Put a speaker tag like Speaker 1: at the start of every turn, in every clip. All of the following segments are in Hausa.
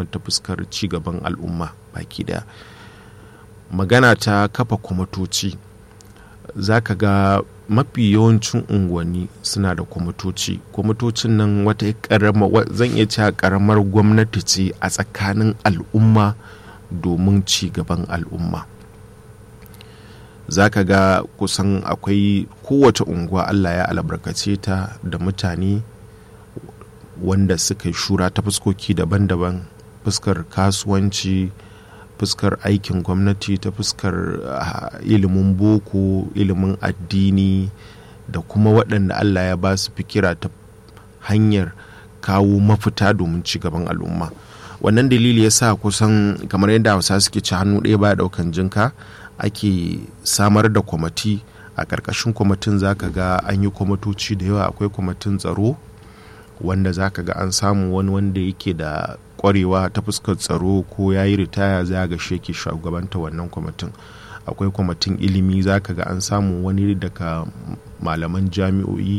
Speaker 1: musamman ta fuskar cigaban al'umma baki daya magana ta kafa kwamitoci za ka ga mafi yawancin unguwanni suna da kwamitoci kwamitocin nan wata karama zan iya cewa karamar gwamnati ce a tsakanin al'umma domin ci gaban al'umma za ka ga kusan akwai kowace unguwa allah ya albarkace ta da mutane wanda suka yi shura ta fuskoki daban-daban fuskar kasuwanci fuskar aikin gwamnati ta fuskar uh, ilimin boko ilimin addini da kuma waɗanda allah ya ba su fikira ta hanyar kawo mafita domin ci gaban al'umma wannan dalili ya sa kusan kamar yadda hausa suke ci hannu ɗaya ba ɗaukan jinka ake samar da kwamati a ƙarƙashin kwamitin zaka ga an yi kwamitoci da yawa akwai kwamitin tsaro wanda zaka ga an samu wani wanda yake da kwarewa ta fuskar tsaro ko ya yi ritaya za ga shi shugabanta wannan kwamitin akwai kwamitin ilimi za ka ga an samu wani daga malaman jami'o'i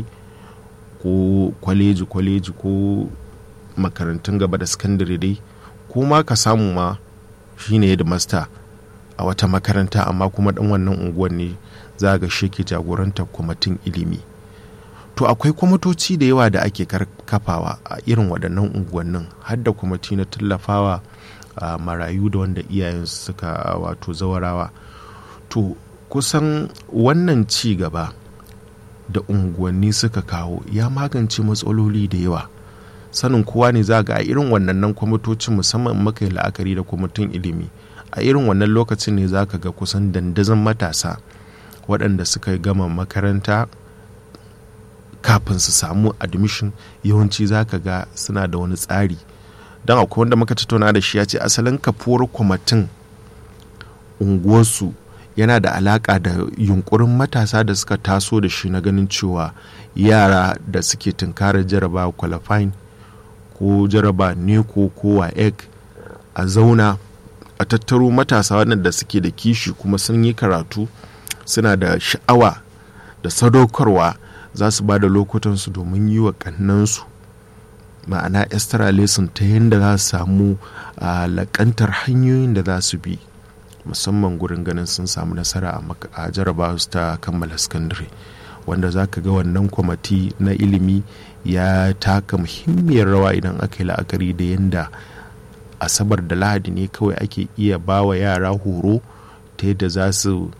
Speaker 1: ko kwaleji kwaleji ko makarantun gaba da sakandare dai ko ma ka samu ma shine headmaster a wata makaranta amma kuma dan wannan unguwar ne za ga shi ke jagorantar kwamitin ilimi to akwai kwamitoci da yawa da ake kafawa a irin waɗannan unguwannin har da kwamiti na tallafawa a marayu da wanda iyayen suka wato zawarawa to kusan wannan ci gaba da unguwanni suka kawo ya magance matsaloli da yawa sanin kowa ne za ga a irin wannan kwamitocin musamman maka yi la'akari da kwamitin ilimi a irin wannan lokacin ne za ka ga kusan dandazon matasa waɗanda suka gama makaranta kafin su samu admission yawanci za ka ga suna da wani tsari don akwai wanda muka tattauna da shi ya ce asalin kafuwar kwamitin unguwarsu yana da alaka da yunkurin matasa da suka taso da shi na ganin cewa yara da suke tunkarar jaraba qualifying ko jaraba neko ko waec a zauna a tattaro matasa waɗanda suke da kishi kuma sun yi karatu suna da sha'awa da sadaukarwa za su ba da lokutansu domin yi wa kannansu ma'ana extra lesson ta yadda za su samu lakantar hanyoyin da za su bi musamman gurin ganin sun samu nasara a jaraba su ta kammala sakandare wanda za ka ga wannan kwamati na ilimi ya taka muhimmiyar rawa idan aka yi la'akari da yadda asabar da lahadi ne kawai ake iya ba wa yara horo ta yadda za su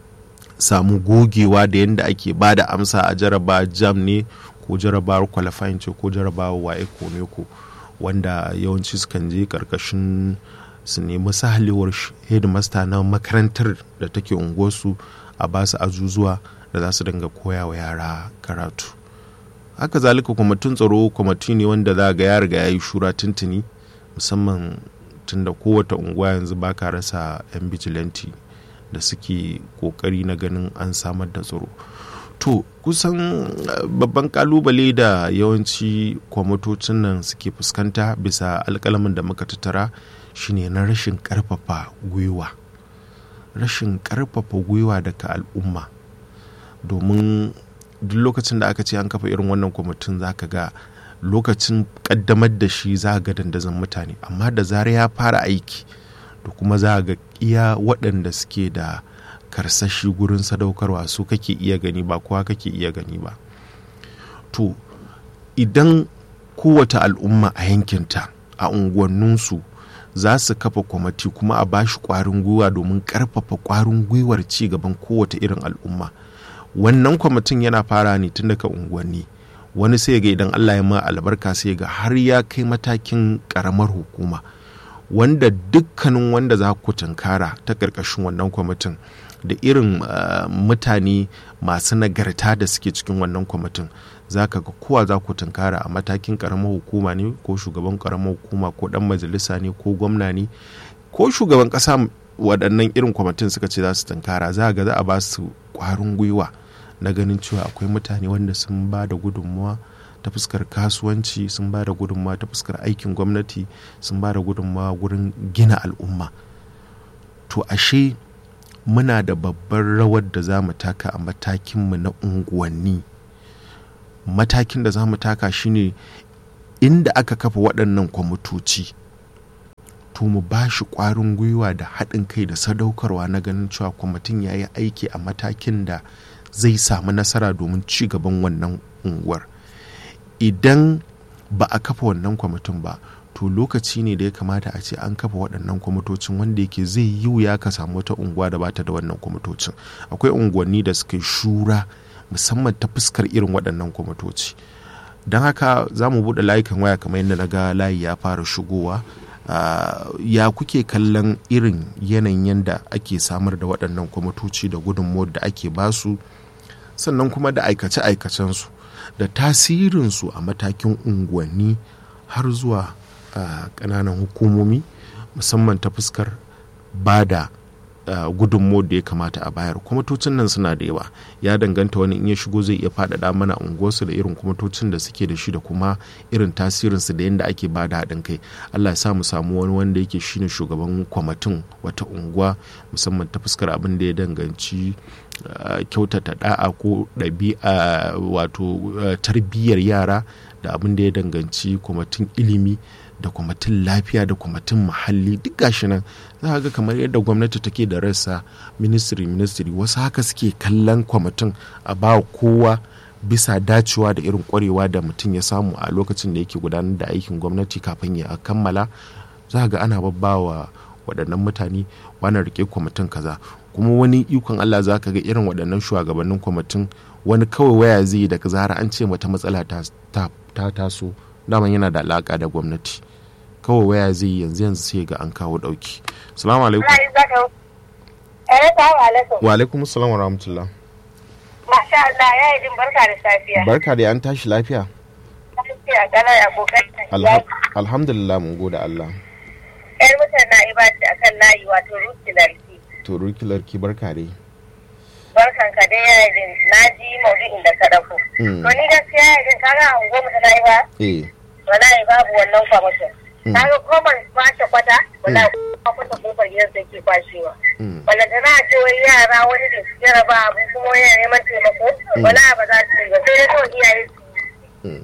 Speaker 1: samu gogewa da yadda ake ba da amsa a jaraba jam ne ko jarabawar qualifying ce ko jarabawar waye ko ne ko wanda yawanci sukan je karkashin su nemi sahalewar headmaster na makarantar da take unguwarsu a ba su azuzuwa da za su dinga koya wa yara karatu haka zalika kwamitin tsaro kwamiti ne wanda za ga ya riga ya yi shura tuntuni musamman tunda kowace unguwa yanzu ba ka rasa 'yan bijilanti da suke kokari na ganin an samar da tsaro to kusan babban kalubale da yawanci kwamitocin nan suke fuskanta bisa alkalamin da muka tattara shine na rashin karfafa gwiwa rashin karfafa gwiwa daga al'umma domin duk lokacin da aka ce an kafa irin wannan kwamitin za ka ga lokacin kaddamar da shi za ga dandazon mutane amma da zara ya fara aiki da kuma za ga iya waɗanda suke da karsashi gurin sadaukarwa su kake iya gani ba kowa kake iya gani ba to idan kowace al'umma a yankinta a unguwanninsu za su kafa kwamati kuma a bashi kwarin gwiwa domin karfafa kwarin gwiwar ci gaban kowace irin al'umma wannan kwamitin yana fara ne tun daga unguwanni wani sai ga idan allah ya ma albarka sai ga har ya kai matakin karamar hukuma wanda dukkanin wanda za ku tunkara ta ƙarƙashin wannan kwamitin da irin uh, mutane masu nagarta da suke cikin wannan kwamitin za ka ga kowa za ku tunkara a matakin ƙaramar hukuma ne ko shugaban ƙaramar hukuma ko ɗan majalisa ne ko gwamna ne ko shugaban ƙasa waɗannan irin kwamitin suka ce za su tunkara za ga za a ba su ƙwarin gwiwa na ganin cewa akwai mutane wanda sun ba da gudunmuwa ta fuskar kasuwanci sun ba da gudunmawa ta fuskar aikin gwamnati sun ba da gudunmawa wurin gina al'umma to ashe muna da babbar rawar da za mu taka a matakinmu na unguwanni matakin da za mu taka shine inda aka kafa waɗannan kwamitoci to mu ba shi ƙwarin gwiwa da haɗin kai da sadaukarwa na ganin cewa kwamitin ya yi aiki a matakin da zai samu nasara domin ci gaban wannan unguwar idan ba a kafa wannan kwamitin ba to lokaci ne da ya kamata a ce an kafa waɗannan kwamitocin wanda yake zai yi wuya ka samu wata unguwa da bata da wannan kwamitocin akwai unguwanni da suka shura musamman ta fuskar irin waɗannan kwamitoci don haka za mu buɗe layukan waya kamar yadda na ga layi ya fara shigowa Uh, ya kuke kallon irin yanayin yadda ake samar da waɗannan kwamitoci da gudunmuwar da ake basu sannan kuma da aikace-aikacensu da tasirinsu a matakin unguwanni har zuwa uh, ƙananan hukumomi musamman ta fuskar ba da uh, gudunmuwar da ya kamata a bayar kwamitocin nan suna da yawa ya danganta wani in ya shigo zai iya faɗaɗa mana unguwarsu da irin kwamitocin da suke da shi da kuma irin tasirinsu da yadda ake ba da haɗin kai allah ya sa mu samu wani wanda yake shine shugaban kwamitin wata unguwa musamman ta fuskar abin da ya danganci uh, kyautata da'a ko ɗabi'a wato uh, tarbiyyar yara da abin da ya danganci kwamitin ilimi da kwamitin lafiya da kwamitin muhalli duk gashi nan za ga kamar yadda gwamnati take da rassa ministry ministry wasu haka suke kallon kwamitin a ba kowa bisa dacewa da irin kwarewa da mutum ya samu a lokacin da yake gudanar da aikin gwamnati kafin ya kammala za ga ana babbawa waɗannan mutane wani rike kwamitin kaza kuma wani ikon allah za ka ga irin waɗannan shugabannin kwamitin wani kawai waya zai yi daga zara an ce mata matsala ta taso daman yana da alaka da gwamnati kawai waya zai yi yanzu yanzu sai ga an kawo dauki salamu alaikum wa alaikum salam wa rahmatullah
Speaker 2: masha Allah ya yi barka da safiya
Speaker 1: barka da an tashi lafiya
Speaker 2: lafiya kana ya kokari
Speaker 1: alhamdulillah mun gode Allah
Speaker 2: yar mutan na ibadi akan layi wato rukilarki
Speaker 1: to rukilarki barka dai
Speaker 2: barkan ka dai yayin na ji maudu'in da ka dauko to ni gaskiya yayin kaga a unguwar mu ta ba
Speaker 1: eh
Speaker 2: wallahi babu wannan kwamishin kaga koman kwashe kwata wallahi kwata kofar gidan da ke kwashewa wanda tana ce wani yara wani da su jaraba abu kuma wani neman taimako wallahi ba za su yi ba sai dai kawai iyaye su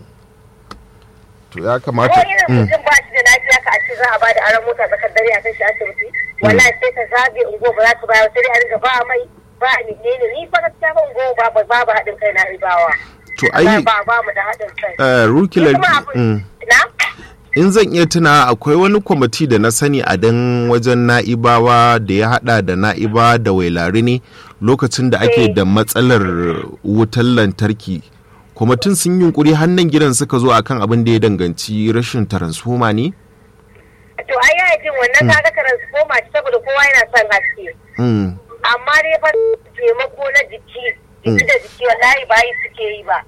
Speaker 1: to ya kamata
Speaker 2: ko irin mutum ba shi da lafiya ka a ce za a ba da aron mota tsakar dare a kai shi asibiti wallahi sai ka zabe unguwa ba za su bayar sai dai a riga ba mai ba ni ne ne ni fa gaskiya ban go ba ba babu haɗin kai na ribawa
Speaker 1: to ai
Speaker 2: ba ba mu da haɗin kai
Speaker 1: eh rukilar
Speaker 2: na
Speaker 1: in zan iya tuna akwai wani kwamiti da na sani a dan wajen na'ibawa da ya hada da na'iba da wailari ne lokacin da ake da matsalar wutar lantarki kwamitin sun yunkuri hannun gidan suka zo akan abin da ya danganci rashin taransfoma ne
Speaker 2: to ai ya jin wannan kaga transformer saboda kowa yana son haske amma dai fa taimako na jiki jiki da jiki wallahi ba yi suke yi ba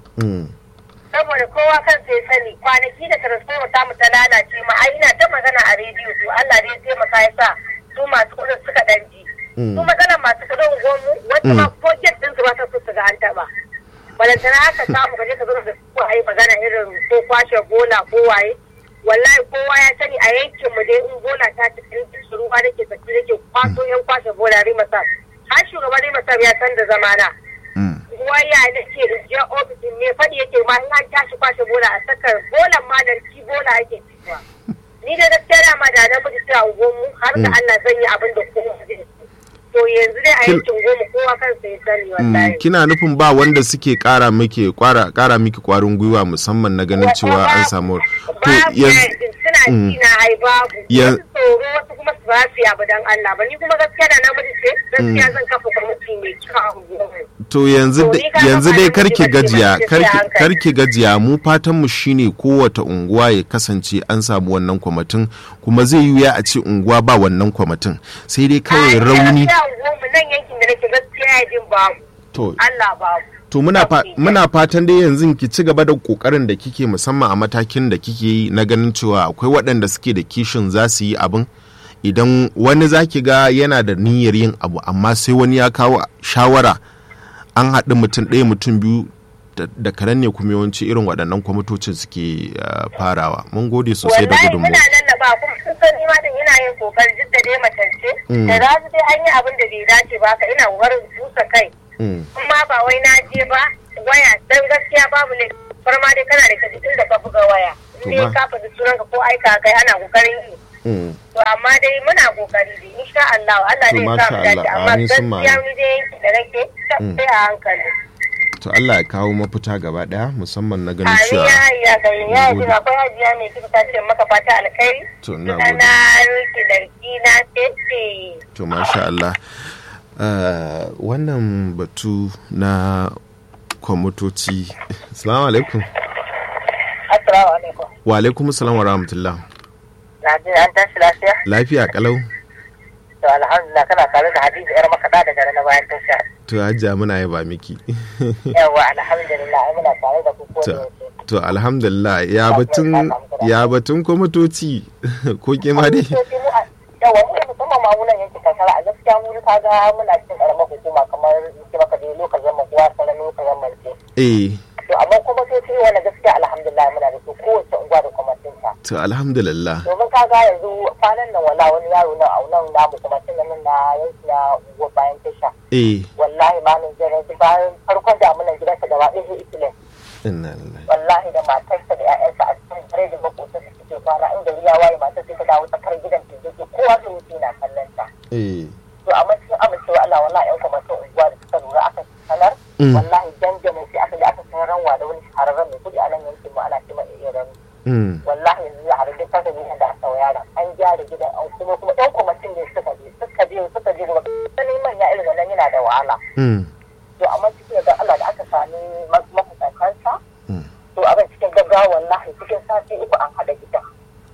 Speaker 2: saboda kowa kan sai sani kwanaki da transformer ta mu ta lalace ma ai ina ta magana a rediyo to Allah dai taimaka ya sa su masu kudin suka dan ji su matsalar masu kudin gomu wanda ma ko get din su ba ta so su ga an taba balantana haka samu kaje ka zo da su ai magana irin ko kwashe bola ko waye wallahi kowa ya sani a yankin mu dai in bola ta ci su ruwa da ke tsaki da ke kwaso yan kwashe bola rimasa har shugaban rimasa ya san da zamana waya da ke je ofisin ne faɗi yake ma in an tashi kwashe bola a sakar bolan ma da ci bola yake fitowa ni da gaskiya da ma da na mutu ta mu har da Allah zan yi abin da kowa zai to yanzu dai a yankin goma kowa kansa ya sani wallahi
Speaker 1: kina nufin ba wanda suke kara miki kwara kara miki kwarin gwiwa musamman na ganin cewa an samu
Speaker 2: to yanzu suna ji na ai babu wasu tsoro wasu kuma su ba su yabu dan Allah ba ni kuma gaskiya da namiji ce gaskiya zan kafa kwamiti mai kyau
Speaker 1: to yanzu yanzu dai karki gajiya karki gajiya mu fatan mu shine kowace unguwa ya kasance an samu wannan kwamitin kuma zai yi a ce unguwa ba wannan kwamitin sai dai kawai rauni
Speaker 2: nan yankin da nake gaskiya jin babu
Speaker 1: to
Speaker 2: Allah babu
Speaker 1: to muna muna fatan dai yanzu ki ci gaba da kokarin da kike musamman a matakin da kike yi na ganin cewa akwai waɗanda suke da kishin za su yi abin idan wani zaki ga yana da niyyar yin abu amma sai wani ya kawo shawara an haɗu mutum ɗaya mutum biyu da karen ne kuma yawanci irin waɗannan kwamitocin suke farawa mun gode sosai da gudunmu
Speaker 2: muna lallaba kuma sun san ni ma din ina yin kokari duk da dai matance da za su dai an yi abin da bai dace ba ka ina kokarin busa kai kuma ba wai na je ba waya dan gaskiya babu ne bar ma dai kana da kaji inda ka buga waya in ka faɗi sunan ka ko aika kai ana kokarin yi to amma dai muna kokari dai insha Allah Allah
Speaker 1: To,
Speaker 2: ne ya
Speaker 1: masha
Speaker 2: sa mu dace
Speaker 1: Allah.
Speaker 2: amma
Speaker 1: Amin sun
Speaker 2: gaskiya
Speaker 1: ma'ana.
Speaker 2: ni dai yanki da nake sai a hankali
Speaker 1: to Allah ya kawo mafita gaba daya musamman na ganin
Speaker 2: Amin
Speaker 1: cewa
Speaker 2: ya ya ga ya
Speaker 1: Na
Speaker 2: ji
Speaker 1: gode.
Speaker 2: akwai hajiya mai kika ta ce maka fata alkhairi
Speaker 1: to na
Speaker 2: na
Speaker 1: gode
Speaker 2: ruki darki na ce
Speaker 1: to masha Allah Uh, wannan batu na kwamitoci salamu alaikum
Speaker 2: assalamu alaikum
Speaker 1: wa alaikum salam wa rahmatullah
Speaker 2: na ji an tashi lafiya
Speaker 1: lafiya kalau
Speaker 2: to alhamdulillah kana tare da hadiza yar makaɗa daga na bayan tasha
Speaker 1: to hajja muna yaba miki
Speaker 2: yawa alhamdulillah ai muna tare da ku ko da
Speaker 1: to,
Speaker 2: yaushe
Speaker 1: to alhamdulillah ya batun ya batun kwamitoci ko ke ma dai
Speaker 2: Kwamitoci mu a- yawa mu musamman ma munan yankin karkara a gaskiya mu ka ga muna cikin karamar hukuma kamar yake maka dai lokacin zaman kuwa sanar lokacin zaman ce
Speaker 1: eh
Speaker 2: to amma kwamitoci wani gaskiya alhamdulillah muna da su kowace unguwa da kwamitinta
Speaker 1: to alhamdulillah
Speaker 2: domin ka ga yanzu kwanan nan wala wani yaro na a nan namu kuma tun nan na yanki na unguwar bayan tasha
Speaker 1: eh
Speaker 2: wallahi ma nan jiran su bayan farkon damunan gidansa gaba ɗaya sai ikilin
Speaker 1: inna lillahi
Speaker 2: wallahi da matarsa da 'ya'yansa a cikin dare da makotan da suke kwana inda ya waye matar sai ta dawo tsakar gidan ta yake kowa da wuce na kallon ta
Speaker 1: eh
Speaker 2: to amma cikin amincewa Allah wallahi ƴan kwamitin unguwa da suka lura aka sanar
Speaker 1: Mm.
Speaker 2: wallahi dandamin sai aka je aka sanar ranwa da wani shahararren mai kudi a nan yankin mu ana ce mai irin
Speaker 1: mm.
Speaker 2: wallahi yanzu za a rage kasa gidan da aka yara an gyara gidan an kuma kuma ɗan kwamitin ne suka je suka je suka je gaba sanin manya irin wannan yana da wahala
Speaker 1: Mm.
Speaker 2: to amma cikin da Allah da aka sami mafusantansa
Speaker 1: Mm.
Speaker 2: to abin cikin gaggawa wallahi cikin sati uku an haɗa gidan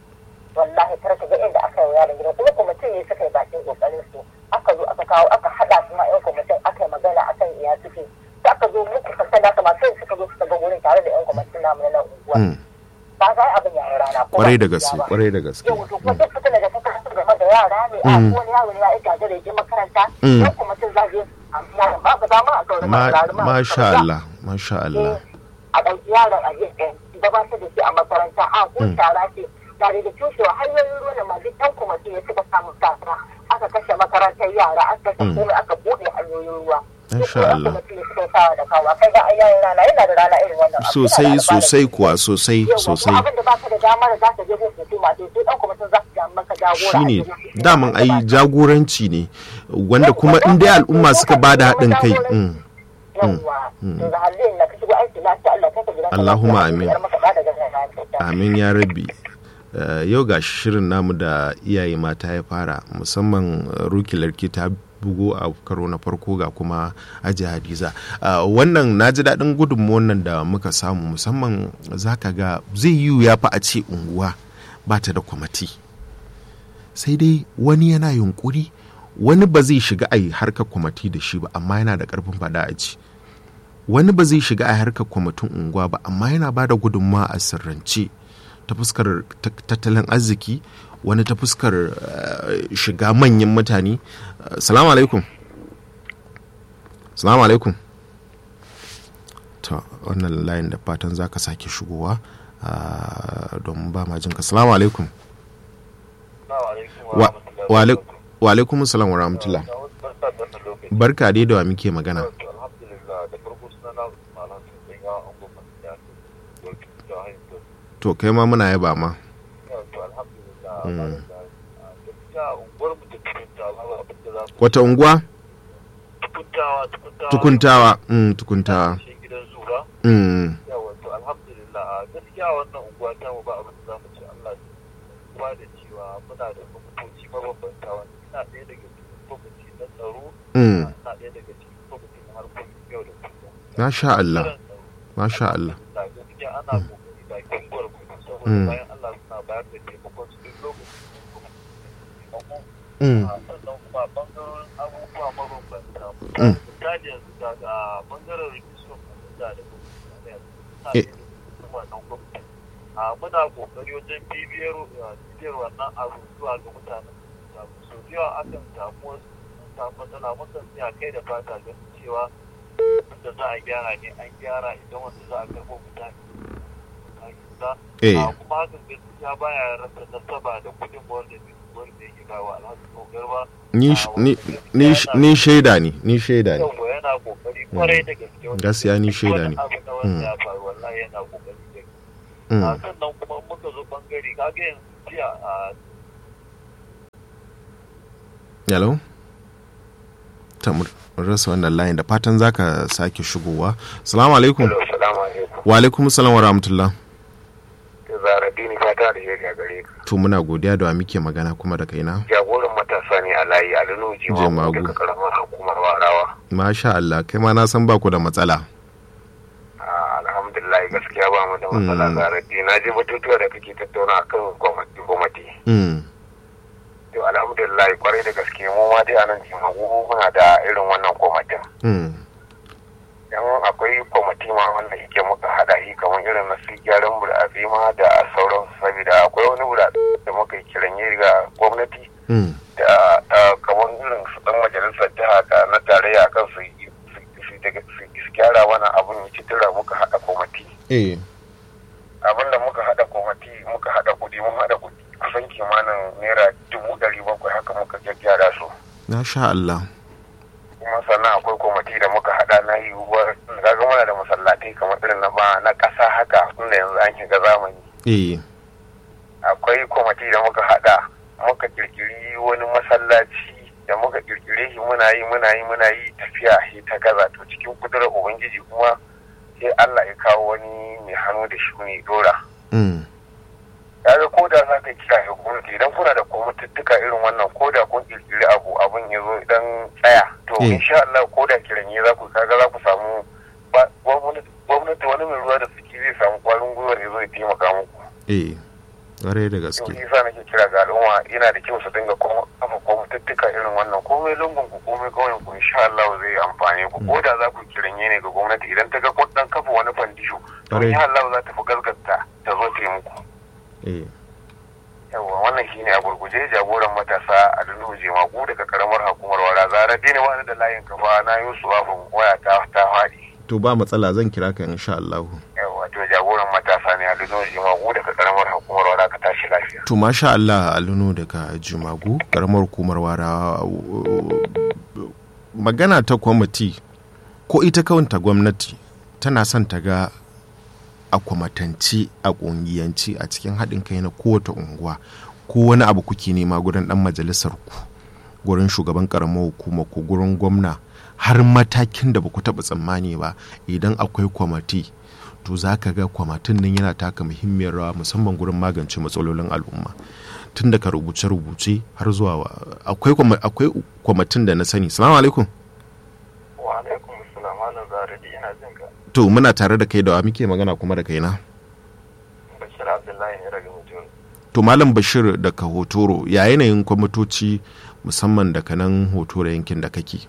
Speaker 2: wallahi kar ka ga inda aka yi yaron gidan kuma kwamitin ne suka yi bakin kokarin su aka zo aka kawo aka haɗa su ma yan kwamitin aka yi magana akan iya suke sai aka zo muku sassan da masu suka zo suka ga wurin tare da yan kwamitin namu na nan unguwa
Speaker 1: Mm.
Speaker 2: ba za a yi abin yara rana ko
Speaker 1: kwarai
Speaker 2: ba
Speaker 1: da
Speaker 2: su
Speaker 1: gaske
Speaker 2: ba.
Speaker 1: kwarai da gaske
Speaker 2: yau to kuma duk fitina da ta kasance game da yara ne a
Speaker 1: Mm.
Speaker 2: ko wani yaro ne ya yi gagara ya je makaranta
Speaker 1: Mm.
Speaker 2: yan kwamitin za su yi amma ba ba za ma a zaune
Speaker 1: Ma-
Speaker 2: ba ma
Speaker 1: masha Allah masha Allah
Speaker 2: a ɗauki yaron a gefe gabatar da shi a makaranta a ko
Speaker 1: Mm.
Speaker 2: shara ce tare da cushewa hanyoyin ruwa da masu ɗan kwamitin ya suka samu gasa aka kashe makarantar yara aka kashe
Speaker 1: Mm.
Speaker 2: komai aka buɗe hanyoyin ruwa
Speaker 1: Masha
Speaker 2: Duk
Speaker 1: Allah.
Speaker 2: wani kwamitin ya suka sawa da kawo kai ga ayyayin rana yana da rana irin wannan abu. Yana da
Speaker 1: sosai
Speaker 2: alfanu.
Speaker 1: sosai kuwa sosai
Speaker 2: Yau,
Speaker 1: sosai
Speaker 2: abin da baka da dama da zaka je gun hukuma to sai dan kwamitin za su ja maka jagora a
Speaker 1: shine
Speaker 2: je gun hukuma.
Speaker 1: daman ai jagoranci ne wanda kuma in dai al'umma suka ba da haɗin kai mm,
Speaker 2: yawwa to da halin na ka shigo aiki lafiya Allah kai ka gidan
Speaker 1: Allahumma amin.
Speaker 2: maka da daga nan
Speaker 1: amin ya rabbi Uh, yau ga shirin namu da iyaye mata ya fara musamman uh, ruki larki ta bugo a karo na farko ga kuma aji hadiza uh, wannan na ji daɗin gudunmuwan nan da muka samu musamman za ka ga zai yi ya fi a ce unguwa ba ta da kwamati sai dai wani yana yunkuri wani ba zai shiga a yi harkar kwamati da shi ba amma yana da ƙarfin faɗa a ci wani ba zai shiga a harkar kwamitin unguwa ba amma yana ba da gudunmawa a sirrance ta fuskar tat- tattalin arziki wani ta fuskar eh, shiga manyan mutane Eh, salamu alaikum salamu alaikum to wannan layin da fatan za ka sake shigowa ah, don ba ma jinka salamu alaikum wa wa alaik- wa alaikum salam wa rahmatullah barka dai da wa muke magana
Speaker 3: alhamdulillah da farko suna na malam sun ya an goma ya ce da hanyar
Speaker 1: to kai ma muna yaba ma
Speaker 3: to alhamdulillah gaskiya unguwar mu da tukuntawa ba abin da za mu
Speaker 1: wata unguwa
Speaker 3: tukuntawa tukuntawa
Speaker 1: tukuntawa mm, tukuntawa
Speaker 3: shi gidan zuwa
Speaker 1: mm,
Speaker 3: yawa to alhamdulillah a gaskiya wannan unguwa ta mu ba abin da za mu ce Allah ya ba da cewa muna da kwamitoci mabambanta wanda ina ɗaya daga cikin kwamiti na tsaro
Speaker 1: mm.
Speaker 3: ina ɗaya daga cikin kwamiti na harkokin yau da kullum
Speaker 1: masha Allah
Speaker 3: Ɓangaren tsaro,
Speaker 1: masha Allah
Speaker 3: da gaskiya ana kokari bakin gwargwado saboda
Speaker 1: Mm.
Speaker 3: bayan Allah suna bayar da taimakon su duk lokacin
Speaker 1: mm,
Speaker 3: sannan kuma bangaren abubuwa mabambanta
Speaker 1: Mm.
Speaker 3: misali yanzu daga bangaren rikicin da da
Speaker 1: Eh.
Speaker 3: wannan gwamnati a muna kokari wajen bibiyar uh, bibiyar wannan abu zuwa ga mutanen da so da yawa akan samu wasu sun samu matsala mukan tsaya kai da fata ganin cewa wanda za a gyara ne an gyara idan wanda za a karɓo mutane za
Speaker 1: eh
Speaker 3: a kuma hakan gaskiya baya rasa nasaba da kudin wanda wanda yake bawa alhaji kogar ba
Speaker 1: ni sh- ni ni sh- ni shaida ne ni shaida ne
Speaker 3: yau yana kokari kwarai da gaske wanda
Speaker 1: Gaskiya ni
Speaker 3: duk
Speaker 1: shaida
Speaker 3: wani
Speaker 1: ne.
Speaker 3: abu na wanda ya faru wallahi yana kokari da gaske.
Speaker 1: Mm,
Speaker 3: a sannan kuma muka zo bangare kaga yanzu jiya a
Speaker 1: hello ta rasa wannan layin da fatan zaka sake shigowa salamu alaikum
Speaker 4: salamu alaikum
Speaker 1: wa alaikum salam wa rahmatullah
Speaker 4: zara dini fata da shirya gare ka
Speaker 1: to muna godiya da wa muke magana kuma da kaina
Speaker 4: jagoran matasa ne a layi a lunuji
Speaker 1: Jemagu.
Speaker 4: daga karamar hukumar warawa
Speaker 1: masha Allah kai ma na san baku da matsala
Speaker 4: Ah, alhamdulillah gaskiya ba mu da matsala
Speaker 1: Mm.
Speaker 4: zara dini na ji batutuwa da kake tattauna akan gwamnati gwamnati
Speaker 1: mm.
Speaker 4: to alhamdulillah kwarai da gaske mu ma dai a nan jimagu muna da irin wannan kwamitin
Speaker 1: Mm.
Speaker 4: dan akwai kwamiti ma wanda yake muka hada shi kamar irin na su gyaran burtsatse ma da sauran saboda akwai wani burtsatse da muka yi kiranye ga gwamnati
Speaker 1: Mm.
Speaker 4: da ah, kamar irin su dan majalisar jiha da na tarayya kan su yi- su su daga- su su gyara wani abun ya ci tura muka hada kwamiti
Speaker 1: eh
Speaker 4: abin da muka hada kwamiti muka hada kudi mun hada kudi kusan kimanin naira dubu ɗari bakwai haka muka gyaggyara su
Speaker 1: masha Allah
Speaker 4: kuma sannan akwai kwamiti da muka hada na yiwuwar kaga muna da masallatai kamar irin na ba na ƙasa haka tunda yanzu an shiga zamani
Speaker 1: eh
Speaker 4: akwai kwamiti da muka hada muka kirkiri wani masallaci da muka kirkire shi muna yi muna yi muna yi tafiya shi ta gaza to cikin kudurar ubangiji kuma sai Allah ya kawo wani mai hannu da shi ne dora
Speaker 1: mm.
Speaker 4: kaga ko da za ka kira ga gwamnati idan kuna da kwamituttuka irin wannan ko da kun kirkiri abu abun ya zo idan tsaya to
Speaker 1: Mm.
Speaker 4: insha Allah ko da kiranye za ku kaga za ku samu ba- gwamnati gwamnati wani mai ruwa da suke zai samu kwarin gwiwar ya zo ya taimaka muku
Speaker 1: eh ƙwarai da
Speaker 4: to
Speaker 1: gaske
Speaker 4: isa nake kira ga al'umma yana da kyau su dinga kuma kafa kwamituttuka irin wannan komai lungun ku komai kauyen ku insha Allah zai amfane ku ko da za ku kiranye ne ga gwamnati idan ta ga kun dan kafa wani fandisho to
Speaker 1: Ƙwarai.
Speaker 4: insha Allah za ta fi gaskata ta zo ta yi muku
Speaker 1: eh
Speaker 4: yawa wannan shine a gurguje jagoran matasa a dunu jemagu daga karamar hukumar wara zara dini wani da layin kafa na yusu afin waya ta ta faɗi
Speaker 1: to ba matsala zan kira ka insha Allah
Speaker 4: yawa to jagoran matasa ne a dunu jemagu daga karamar hukumar wara ka tashi lafiya
Speaker 1: to masha Allah alunu daga jimagu karamar hukumar wara magana ta kwamiti ko ita kawanta gwamnati tana son ta ga a kwamatanci a ƙungiyanci a cikin haɗin kai na kowace unguwa ko wani abu kuke nema gurin ɗan majalisar ku gurin shugaban ƙaramar hukuma ko gurin gwamna har matakin da ba ku taɓa tsammani ba idan akwai kwamati to za ka ga kwamatin nan yana taka muhimmiyar rawa musamman gurin magance matsalolin al'umma tun daga rubuce-rubuce har zuwa wa- akwai kwama- akwai kwamatin da na sani salamu alaikum
Speaker 4: wa alaikum assalam malam zara di ina jin ka
Speaker 1: to muna tare da kai da wa muke magana kuma da kaina
Speaker 4: bashir abdullahi ne daga mutum
Speaker 1: to malam bashir daga hotoro ya yanayin kwamitoci musamman daga nan hotoro yankin da kake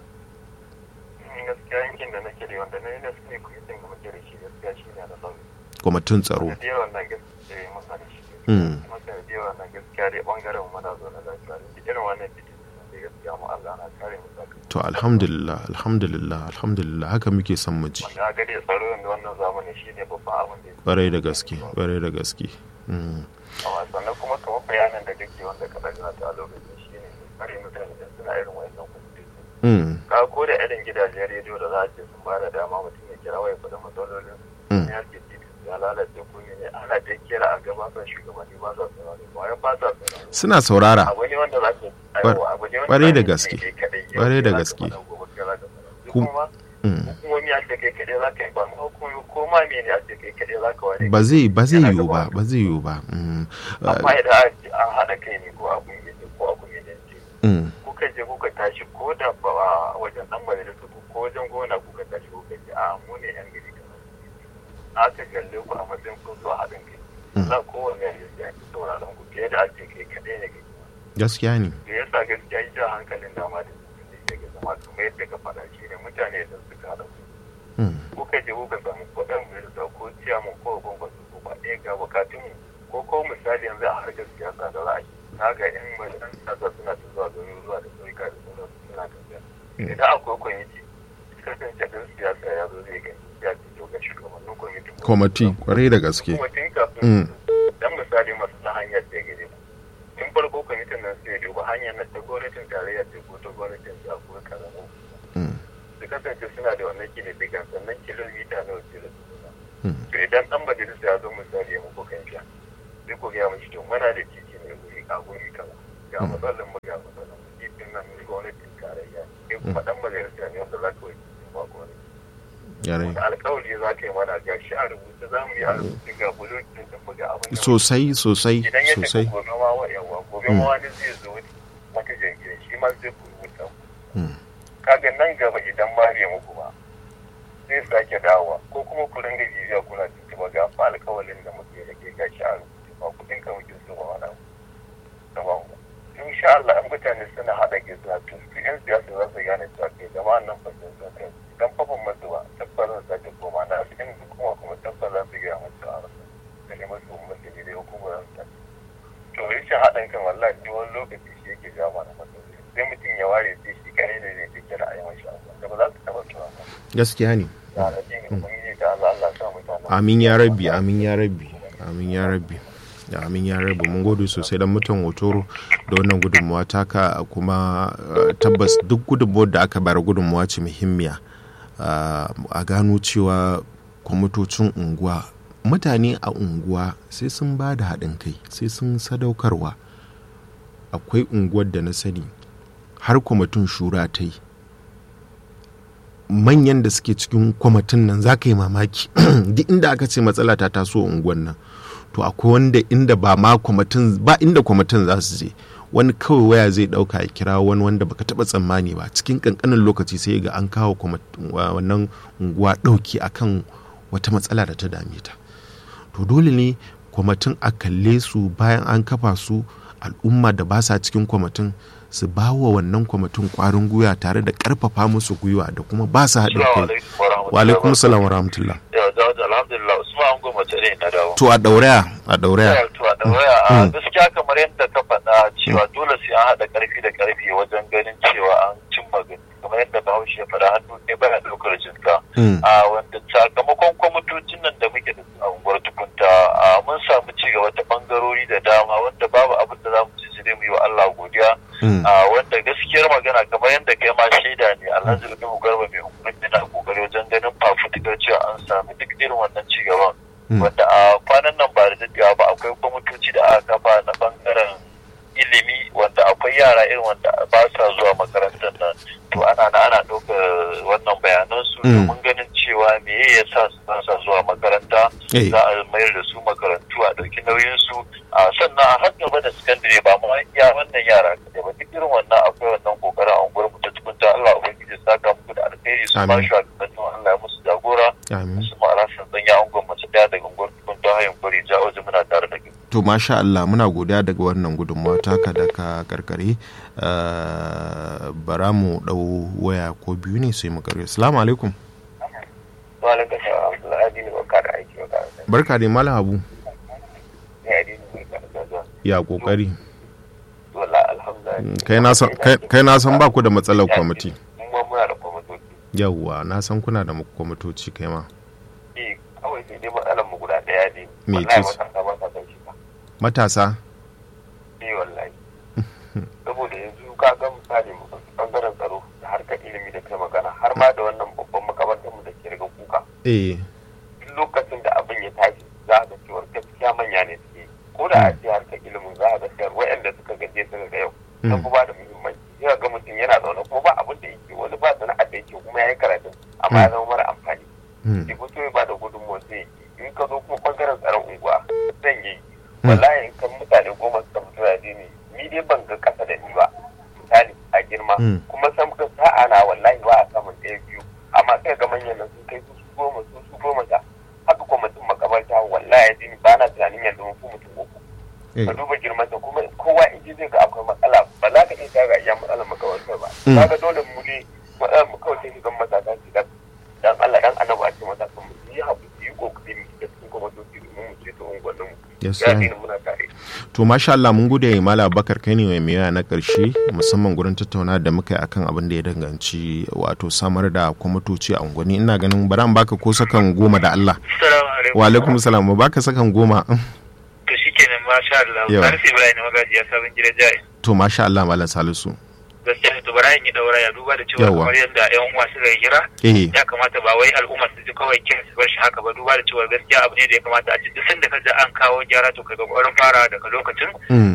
Speaker 4: gaskiya yankin da nake da wanda na yi na sani kwamitin da muke da shi gaskiya shi ne na son
Speaker 1: kwamitin tsaro
Speaker 4: da yawan nan gaskiya ya masa da shi
Speaker 1: Mm.
Speaker 4: kuma da yawan nan gaskiya dai bangaren mu na zo na lafiya da irin wannan fitin da gaskiya mu Allah na kare mu saka
Speaker 1: to alhamdulillah alhamdulillah alhamdulillah haka muke son mu ji
Speaker 4: wanda ga dai tsaro da wannan zamani shi ne babban abin da ya
Speaker 1: kwarai da gaske kwarai da gaske Mm.
Speaker 4: amma sannan kuma kamar bayanan da kake wanda ka daga ta a lokacin shi ne kare mutane da suna irin wannan kwamitin
Speaker 1: Mm.
Speaker 4: ka ko da irin gidajen rediyo da za a ce sun ba da dama mutum ya kira waya da matsalolin
Speaker 1: Mm.
Speaker 4: ya ce titi ya lalace ko ne ana ta kira a gabatar shugabanni ba sa saurari ba ya ba sa saurari
Speaker 1: suna saurara
Speaker 4: abu ne wanda za ka
Speaker 1: Kwar-
Speaker 4: aiwa abu ne wanda
Speaker 1: kwarai da
Speaker 4: za ka
Speaker 1: gaske.
Speaker 4: yi kai kaɗai, yau
Speaker 1: Kwarai da
Speaker 4: kai za ka
Speaker 1: gaske.
Speaker 4: faɗa, gobe kai za ka faɗa. Duk
Speaker 1: Kum-
Speaker 4: kuma
Speaker 1: Mm.
Speaker 4: hukumomi a ce kai kaɗai za ka yi ba ma hukumomi ko ma me ne a ce kai kaɗai za ka ware
Speaker 1: ba zai ba zai
Speaker 4: Yana
Speaker 1: yiwu ba
Speaker 4: gaba.
Speaker 1: ba zai yiwu ba Mm.
Speaker 4: amma idan an ce an haɗa kai ne ko a kungiyace ko a kungiyace
Speaker 1: Mm.
Speaker 4: kuka je kuka tashi ko da ba a wajen dan majalisa ku ko wajen gona kuka tashi kuka ce a mu ne yan gari kamar aka kalle ku a matsayin kun zo haɗin kai
Speaker 1: Mm.
Speaker 4: za kowanne ya ji daɗi sauraron ku fiye da ake kai kaɗai ne kai
Speaker 1: gaskiya ne
Speaker 4: da yasa gaskiya yi jan hankalin dama da mutum da ke zama kamar yadda ka faɗa shi ne mutane da suka haɗa ku
Speaker 1: Mm.
Speaker 4: kuka je kuka samu kuɗin majalisa ko ciyaman ko gwamnati ko ba ɗaya ga bukatun ko ko misali yanzu a harkar siyasa da za a yi na ga yan majalisar siyasa suna ta zuwa gari zuwa da sauyuka da sauransu suna tafiya idan akwai kwamiti kasance ɗan siyasa ya zo zai gani ya ce to ga shugabannin kwamitin
Speaker 1: kwamati kwarai da gaske
Speaker 4: kwamitin kafin
Speaker 1: Mm.
Speaker 4: dan misali masu na hanyar da gare tun farko kwamitin nan sai duba hanyar na ta gwamnatin tarayya ce ko ta gwamnatin jiha ko karamin
Speaker 1: Mm.
Speaker 4: su kasance suna da wannan kididdigan sannan kilomita nawa ce da su
Speaker 1: Mm.
Speaker 4: to idan dan majalisa ya zo misali ya muku kan sha sai ku gaya mashi to muna da titi ne wuri a guri kaza ga matsalar mu ga matsalar mu titin nan kuma dan majalisa ne wanda za ka wuce ba ko ne
Speaker 1: yare
Speaker 4: da alkawari za ka yi mana ga shi a rubuce za mu yi a rubuce ga bulokin da mu ga abin da
Speaker 1: sosai sosai
Speaker 4: idan ya tafi
Speaker 1: sosai
Speaker 4: gobe ma wa yawa gobe ma wani zai zo wata jirgin shi ma zai ku rubuta
Speaker 1: Mm.
Speaker 4: kaga nan gaba idan ma bai muku ba zai sake dawowa ko kuma ku ringa jijiya kuna tuntuɓa ga fa alkawalin da muke da ke gashi a rubuce ba kuɗin ka muke so ba wani abu da ba mu insha Allah an mutane suna haɗa ke suna tun su yan siyasa za su gane cewa kai jama'an nan ba sun san kai dan fafan masu ba tabbar zan sake koma na su in kuma kuma tabbar za su gaya masu a rasa da neman su umarci ne da hukumar za su to rashin haɗin kan wallahi duk wani lokaci shi yake jawo mana matsaloli sai mutum ya ware sai shi kare ne zai take da ayyukan shi da ba za su taɓa tuwa ba
Speaker 1: gaskiya ne
Speaker 4: da rajin ubangiji da Allah Allah sa mutane
Speaker 1: amin ya rabbi amin ya rabbi amin ya rabbi amin ya rabbi mun gode sosai dan mutan hotoro da wannan gudunmuwa taka kuma uh, tabbas duk gudunmuwar da aka bayar gudunmuwa ce muhimmiya uh, a gano cewa kwamitocin unguwa mutane a unguwa sai sun ba da haɗin kai sai sun sadaukarwa akwai unguwar da na sani har kwamitin shura ta yi manyan da suke cikin kwamitin nan za ka yi mamaki duk inda aka ce matsala ta taso a unguwan nan to akwai wanda inda ba ma kwamitin ba inda kwamitin za su je wani kawai waya zai dauka ya kira wani wanda baka taba tsammani ba cikin kankanin lokaci sai ga an kawo kwamitin- wa- wannan unguwa dauki akan wata matsala da ta dame ta to dole ne kwamitin a kalle su bayan an kafa su al'umma da ba sa cikin kwamitin su ba wa wannan kwamitin kwarin gwiwa tare da karfafa musu gwiwa da kuma ba su haɗin kai wa alaikum salam wa rahmatullah
Speaker 3: Yau da wajen alhamdulillah Usman an goma tare na dawo.
Speaker 1: to a dauraya a dauraya
Speaker 3: To a ɗauraya a gaskiya kamar yadda ka faɗa cewa dole sai an haɗa ƙarfi da ƙarfi wajen ganin cewa an cimma gani kamar yadda Bahaushe ya faɗa hannu ɗaya baya ɗaukar jinka.
Speaker 1: Mm.
Speaker 3: A wanda sakamakon kwamitocin nan da muke da su a unguwar tukunta a mun samu ci gaba ta ɓangarori da dama wanda babu abin da za mu ci sai dai mu yi wa Allah godiya.
Speaker 1: Mm.
Speaker 3: a wanda gaskiyar magana kamar yadda kai ma shaida ne alhaji nuhu garba mai hukumar yana kokari wajen ganin fafutukar cewa an sami duk irin wannan ci gaban
Speaker 1: Mm.
Speaker 3: wanda a kwanan nan ba da daɗewa ba akwai kwamitoci da aka kafa na bangaren ilimi wanda akwai yara irin wanda ba sa zuwa makarantar nan to ana na ana ɗaukar wannan bayanan su
Speaker 1: Mm.
Speaker 3: domin ganin cewa me ya sa su ba sa zuwa makaranta
Speaker 1: Eh.
Speaker 3: za a mayar da su makarantu a ɗauki nauyin su a sannan a har gaba da sakandare ba ma iya wannan yara kaɗai ba duk irin wannan akwai wannan kokarin a unguwar mu ta tukunta Allah ubangiji ya saka muku da alheri su ba
Speaker 1: Amin.
Speaker 3: shi Allah ya musu jagora
Speaker 1: amin
Speaker 3: su ma alasan tsanya unguwar mace ɗaya daga unguwar tukunta hayan kwari ja waje muna tare da kai.
Speaker 1: to masha Allah muna godiya daga wannan gudunmawa taka da ka karkare Uh, bara mu dau waya ko biyu ne sai mu karkare assalamu alaikum
Speaker 4: Malam ka sha Abdullahi Adini ba ka da aiki ba ka da
Speaker 1: barka dai malam habu
Speaker 4: ne Adini ba ka da zuwa.
Speaker 1: ya kokari
Speaker 4: Wallahi alhamdulillah.
Speaker 1: kai na san kai- kai na san ba ku da matsalar kwamiti
Speaker 4: Mun ma muna da kwamitoci.
Speaker 1: yawwa na san kuna da kwamitoci kai ma
Speaker 4: Eh kawai sai dai matsalar mu guda ɗaya ne.
Speaker 1: Me
Speaker 4: Wallahi
Speaker 1: ce?
Speaker 4: matasa ba sa son shi ba.
Speaker 1: matasa
Speaker 4: Eh wallahi. Saboda yanzu ka ga misali mu ɗauki ɓangaren tsaro da harkar ilimi da kai magana har ma da wannan babban makarantar mu da ke riga kuka.
Speaker 1: eh
Speaker 4: duk lokacin da abin ya tashi za a ga cewar gaskiya manya ne suke ko da a ce harkar ilimin za a ga cewar waɗanda suka gaje suka ga yau sun fi ba da muhimmanci sai ga mutum yana zaune kuma ba abin da yake wani ba sana'ar da yake kuma ya yi karatu amma ya zama mara amfani
Speaker 1: mm,
Speaker 4: ki fito ya ba da gudunmuwa sai yi in ka zo kuma bangaren tsaron unguwa zan yi wallahi in kan mutane goma suka fito ya ni ni dai ban ga kasa da ni ba misali a girma
Speaker 1: Mm.
Speaker 4: kuma san ka sa'a na wallahi ba a samun ɗaya biyu amma sai ga manyan nan sun kai su su goma su su goma ta haka kuma mutum makabarta wallahi ya ni ba na tunanin yanzu mun fi mutum uku
Speaker 1: eh,
Speaker 4: ka duba girman ta kuma kowa in ji zai ga akwai matsala ba za ka iya ga iya matsalar makabartar ba
Speaker 1: Mm.
Speaker 4: kaga dole mu ne matsalar mu kawai sai shigan matasa su da dan Allah dan annabi a ce matasan mu su yi haƙuri su yi kokari mu shiga cikin kwamatoci domin mu ceto unguwannin mu
Speaker 1: Yes,
Speaker 4: ya
Speaker 1: sir.
Speaker 4: dina muna tare
Speaker 1: to masha Allah mun gode mala bakar kai ne mai miya na karshe musamman gurin tattauna da muka yi akan abin da ya danganci wato samar da kwamitoci a unguwanni ina ganin bara in baka ko sakan goma da Allah
Speaker 3: Assalamu alaikum.
Speaker 1: wa alaikum salam ba baka sakan goma
Speaker 3: To shikenan masha Allah.
Speaker 1: Yawa.
Speaker 3: Salisu Ibrahim magaji ya sabon gidan jari.
Speaker 1: to masha Allah malam salisu
Speaker 3: Gaskiya ne to bara in yi daura ya duba da cewa
Speaker 1: Yawa.
Speaker 3: kamar yadda ƴan uwa suka yi kira
Speaker 1: eh
Speaker 3: ya kamata ba wai al'umma su ji kawai kin su bar shi haka ba duba da cewa gaskiya abu ne da ya kamata a ci duk sanda ka ji an kawo gyara to ka ga ƙwarin fara daga lokacin
Speaker 1: mm,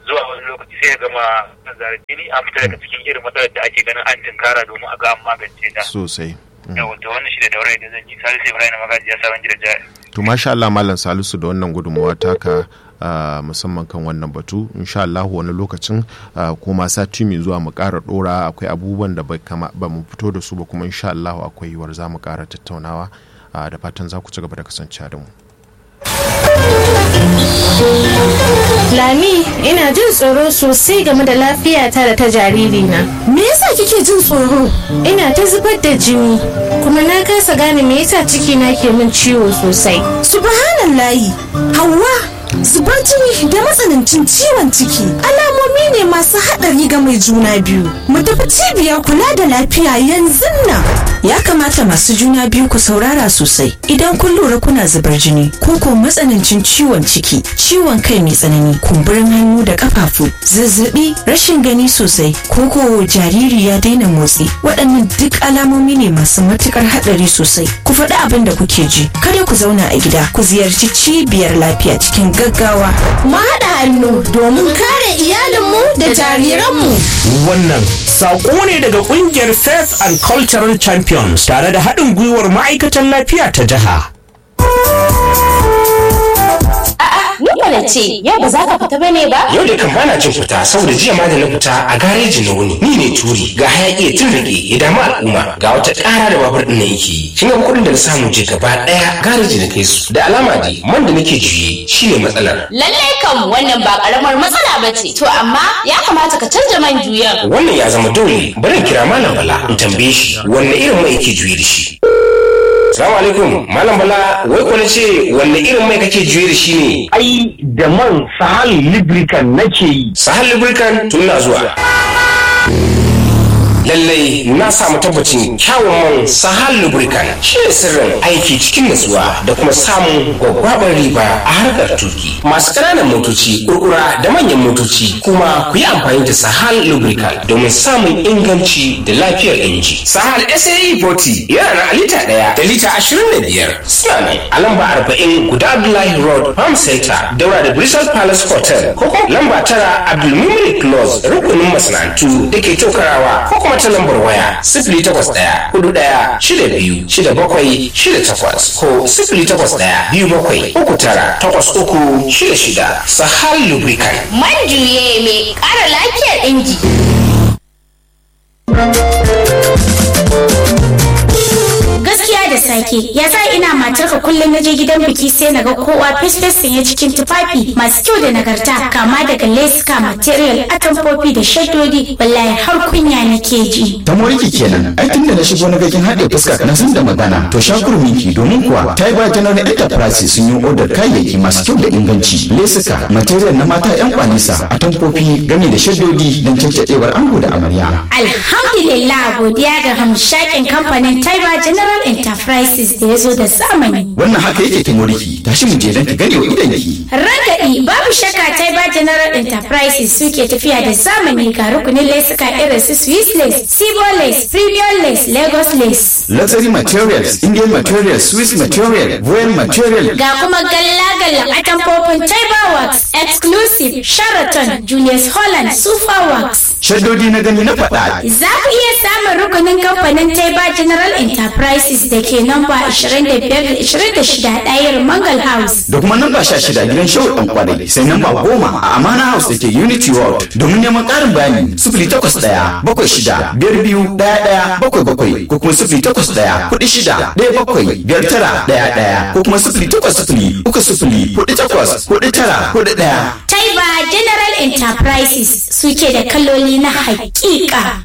Speaker 5: zuwa wani lokaci sai ya gama nazarin jini an fita daga cikin irin matsalar da ake ganin an tinkara domin a ga an magance ta
Speaker 1: sosai
Speaker 5: yawa to wannan shi da daura da zan yi salisu ibrahim magaji ya sabon gida jari
Speaker 1: to masha Allah malam Salisu da wannan gudunmawa taka Uh, musamman kan wannan batu insha Allah wani lokacin uh, kuma sati mai zuwa mu ƙara ɗora akwai abubuwan da ba mu fito da su ba kuma insha Allah akwai yiwuwar za mu ƙara tattaunawa uh, da fatan za ku ci gaba da kasancewa da mu.
Speaker 6: Lami, ina jin tsoro sosai game da lafiyata da ta jaririna.
Speaker 7: Me yasa kike jin tsoro?
Speaker 6: Ina ta zubar da jini, kuma na kasa gane me yasa cikina ke min ciwo sosai.
Speaker 7: Subhanallahi, Hauwa, zubar jini da matsanancin ciwon ciki alamomi ne masu haɗari ga mai juna biyu mu tafi cibiyar kula da lafiya yanzu nan
Speaker 8: ya kamata masu juna biyu ku saurara sosai idan kun lura kuna zubar jini ko ko matsanancin ciwon ciki ciwon kai mai tsanani kumburin hannu da kafafu zazzabi rashin gani sosai ko ko jariri ya daina motsi waɗannan duk alamomi ne masu matukar haɗari sosai ku faɗi abin da kuke ji kada ku zauna a gida ku ziyarci cibiyar lafiya cikin gaggawa.
Speaker 7: Mu haɗa hannu domin kare iyalinmu da jariranmu.
Speaker 9: Wannan saƙo ne daga ƙungiyar Faith and Cultural Champions tare da haɗin gwiwar ma'aikatan lafiya ta jiha.
Speaker 6: Nukwana ce, yau ba za ka fita bane ba?
Speaker 10: Yau da kan bana jin fita saboda jiya ma da na fita a gareji na wuni. Ni ne turi ga hayaki ya tun rage ya damu al'umma ga wata ƙara da babur ɗin na yake. Kin ga kuɗin da na samu je gaba ɗaya gareji na kai su. Da alama dai man da nake juye shine matsalar.
Speaker 6: Lallai kam wannan ba ƙaramar matsala ba ce. To amma ya kamata ka canja man juyan.
Speaker 10: Wannan ya zama dole bari in kira Malam Bala in tambaye shi wanne irin mai yake juye da shi. Salamu alaikum, Malam Bala, wai ko na ce wanne irin mai kake juye da shi ne?
Speaker 9: Ai, da man Sahal Lubricant nake yi.
Speaker 10: Sahal Lubricant tun na zuwa. lallai na samu tabbacin kyawun man sahal lubricant shi ne sirrin aiki cikin natsuwa da kuma samun gwaggwabar riba a harkar tuki masu ƙananan motoci kurkura da manyan motoci kuma ku yi amfani da sahal lubricant domin samun inganci da lafiyar inji sahal sae 40 yana na lita ɗaya da lita ashirin da biyar suna nan a lamba arba'in guda abdullahi road farm center daura da bristol palace hotel ko kuma lamba tara abdulmumin close rukunin masana'antu da ke tokarawa ko kuma ta lambar waya sifili takwas ɗaya hudu ɗaya shida biyu shida bakwai shida takwas ko sifili takwas ɗaya biyu bakwai uku tara takwas uku shida shida sahal lubricant.
Speaker 6: Man juye mai ƙara lafiyar inji. gaskiya da sake ya sa ina matarka kullum na je gidan biki sai na ga kowa fesfes sanye cikin tufafi masu kyau da nagarta kama daga leska material atamfofi da shaddodi wallahi har kunya nake ji
Speaker 11: ta moriki kenan ai tunda na shigo na gakin haɗe fuska na san da magana to shakurminki domin kuwa ta yi ba general enterprise sun yi odar kayayyaki masu kyau da inganci lesuka material na mata yan kwanisa atamfofi gami da shaddodi don cancacewar ango da amarya
Speaker 6: alhamdulillah godiya ga hamshakin kamfanin taiba general enterprises da ya zo da zamani
Speaker 11: wannan haka yake ta moriki tashi mu je don ki gane wa idanki
Speaker 6: ragadi babu shakka taiba general enterprises suke tafiya da zamani ga rukunin lesuka irin su swiss lace sibo lace premium lace lagos lace
Speaker 11: luxury materials indian materials swiss material royal material
Speaker 6: ga kuma galla-gallan atamfofin taiba works exclusive sheraton julius holland super works
Speaker 11: shaddodi na gani na faɗa
Speaker 6: za ku iya samun rukunin kamfanin taiba general enterprises da ke namba 25-26 ɗayar mangal house
Speaker 11: da kuma namba 16 gidan shehu ɗan kwadai sai namba 10 a amana house da ke unity world domin neman ƙarin bayani sifili takwas ɗaya bakwai shida biyar biyu ɗaya ɗaya bakwai bakwai ko kuma sifili takwas ɗaya kuɗi shida ɗaya bakwai biyar tara ɗaya ɗaya ko kuma sifili takwas sifili uku sifili kuɗi takwas kuɗi tara kuɗi ɗaya.
Speaker 6: Taiba General Enterprises suke da kaloli na hakika.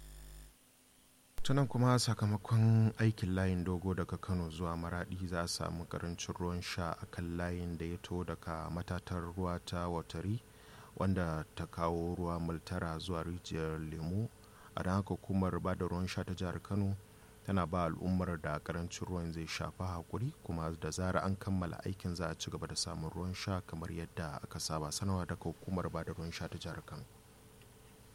Speaker 1: tunan kuma sakamakon aikin layin dogo daga kano zuwa maradi za a samu karancin ruwan sha a kan layin da ya to daga matatar ruwa ta watari wanda ta kawo ruwa multara zuwa rijiyar lemu a don haka hukumar ba da ruwan sha ta jihar kano tana ba al'ummar da karancin ruwan zai shafa hakuri kuma da zara an kammala aikin za a ci gaba da samun ruwan sha kamar yadda aka saba sanarwa daga hukumar ba da ruwan sha ta jihar kano